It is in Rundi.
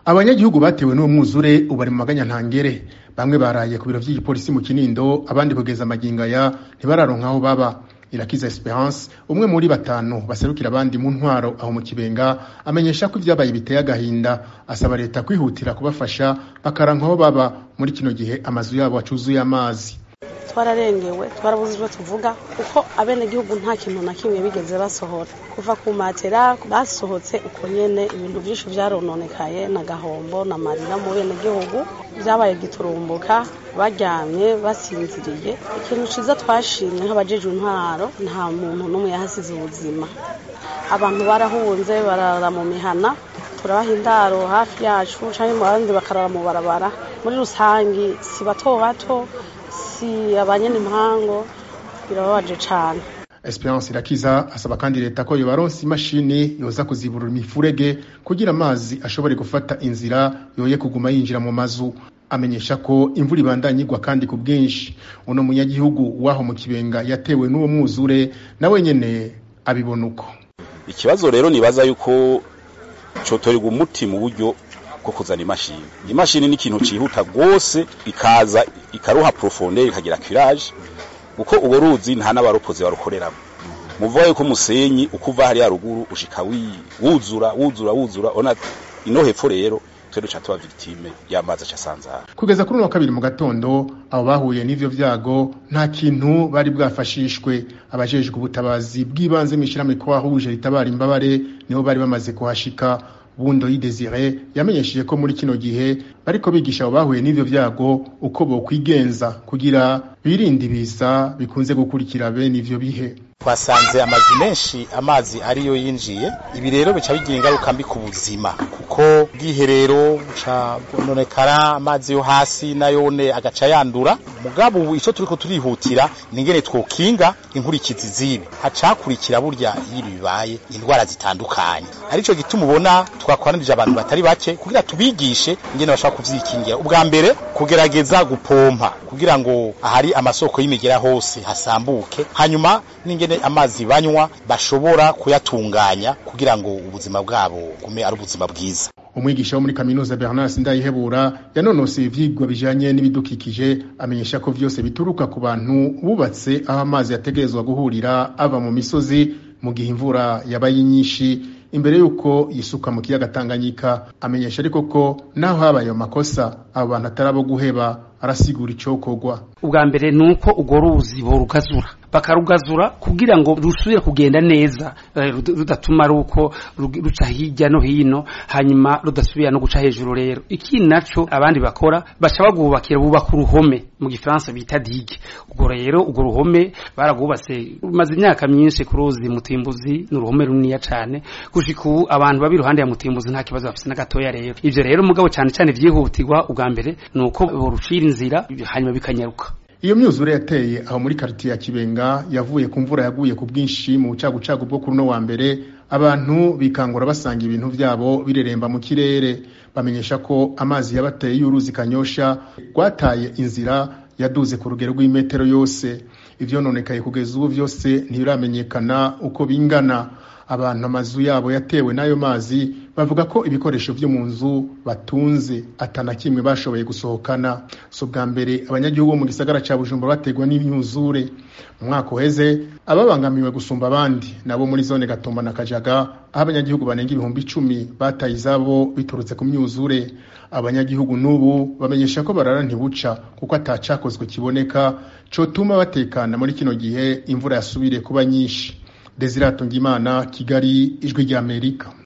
abanyagihugu batewe n'uwo mwuzure ubu bari mu maganya ntangere bamwe baraye ku biro vy'igipolisi mu kinindo abandi kugeza amagingaya ntibararonka aho baba irakiza esperance umwe muri batanu baserukira abandi mu ntwaro aho mu kibenga amenyesha ko ivyabaye biteye agahinda asaba leta kwihutira kubafasha bakaranka aho baba muri kino gihe amazu yabo acuzuye amazi twararengewe twarabuze ivyo tuvuga kuko abenegihugu nta kintu na kimwe bigeze basohora kuva ku matera basohotse uko nyene ibintu vyinshi vyarononekaye na gahombo na marira mu benegihugu vyabaye giturumbuka baryamye basinziriye ikintu ciza twashimye nk'abajejwe intwaro nta muntu n'umwe yahasize ubuzima abantu barahunze barara mu mihana turabaha indaro hafi yacu canke mu bandi bakarara mu barabara muri rusangi si bato bato si abanyene impango birababaje cane Esperance Irakiza asaba kandi leta ko yobaronsa imashini yoza kuziburura imifurege kugira amazi ashobore gufata inzira yoye kuguma yinjira mu mazu amenyesha ko imvura ibandanya igwa kandi ku bwinshi uno munyagihugu waho mu kibenga yatewe n'uwo mwuzure nawe nyene abibona uko ikibazo rero nibaza yuko cotorerwa umuti mu buryo bwo kuzana imashini imashini ni ikintu cihuta rwose ikaza ikaruha profondeur ikagira curage kuko uwo ruzi nta n'abaropozi barukoreramo muvuga yuko umusenyi uko uva hariya ruguru ushika wuzura wuzura wuzura ona ino hepfo rero twere duca tuba victime y'amazi acasanzara kugeza kuri uno wa kabiri mu gatondo abo bahuye n'ivyo vyago nta kintu bari bwafashishwe abajejwe ubutabazi bw'ibanze mw'ishirahamwe ko wahuje ritabara imbabare nibo bari bamaze kuhashika bundo y'idesire yamenyesheje ko muri kino gihe bariko bigisha abo bahuye n'ivyo vyago uko bokwigenza kugira birinde ibiza bikunze gukurikira bene ivyo bihe twasanze amazu menshi amazi ariyo yinjiye ibi rero bica bigira ingaruka mbi ku buzima kuko bwiherero buca bwononekara amazi yo hasi nayone agaca yandura mugabo ubu ico turiko turihutira ningene twokinga inkurikizi zibi hacakurikira burya iyo bibaye indwara zitandukanye arico gituma ubona twakoranirije abantu batari bake kugira tubigishe ingene bashobora kuvyikingira ubwa mbere kugerageza gupompa kugira ngo ahari amasoko y'imigera hose hasambuke hanyuma n'ingene amazi banywa bashobora kuyatunganya kugira ngo ubuzima bwabo gume ari ubuzima bwiza umwigisha wo muri kaminuza Bernard Sindayihebura yanonoseye ivyigwa bijanye n'ibidukikije amenyesha ko vyose bituruka ku bantu bubatse aho amazi yategerezwa guhurira ava mu misozi mu gihe imvura yabaye nyinshi imbere yuko yisuka mu kiyaga Tanganyika amenyesha ariko ko naho habaye makosa abo bantu atarabo guheba arasigura icokorwa ubwa mbere nuko urwo ruzi borugazura bakarugazura kugira ngo rusubire kugenda neza rudatuma ari uko ruca hirya no hino hanyuma rudasubira no guca hejuru rero ikindi naco abandi bakora baca bagubakira bubaka uruhome mu gifaransa bita digue ubwo rero urwo ruhome baragwubatse rumaze imyaka myinshi ku ruzi mutimbuzi ni uruhome runiniya cane gushika ubu abantu baba iruhande ya mutimbuzi nta kibazo bafise na gatoya rero ivyo rero mugabo cane cane vyihutirwa ubwa mbere nuko borucira inzira hanyuma bikanyaruka iyo myuzure yateye aho muri karitiye ya kibenga yavuye ku mvura yaguye ku bwinshi mu bucagucagu bwo kuri uno wa mbere abantu bikangura basanga ibintu vyabo bireremba mu kirere bamenyesha ko amazi yabateye y'uruzi kanyosha rwataye inzira yaduze ku rugero rw'imetero yose ivyononekaye kugeza ubu vyose ntibiramenyekana uko bingana abantu amazu yabo yatewe n'ayo mazi bavuga ko ibikoresho vyo mu nzu batunze atana kimwe bashoboye gusohokana so bwa mbere abanyagihugu bo mu gisagara ca Bujumbura bategwa n'imyuzure mu mwaka uheze ababangamiwe gusumba abandi nabo muri zone Gatumba na Kajaga aho abanyagihugu banenga ibihumbi icumi bataye izabo biturutse ku myuzure abanyagihugu n'ubu bamenyesha ko barara ntibuca kuko atacakozwe kiboneka cotuma batekana muri kino gihe imvura yasubiriye kuba nyinshi Desire Atungimana Kigali Ijwi ry'Amerika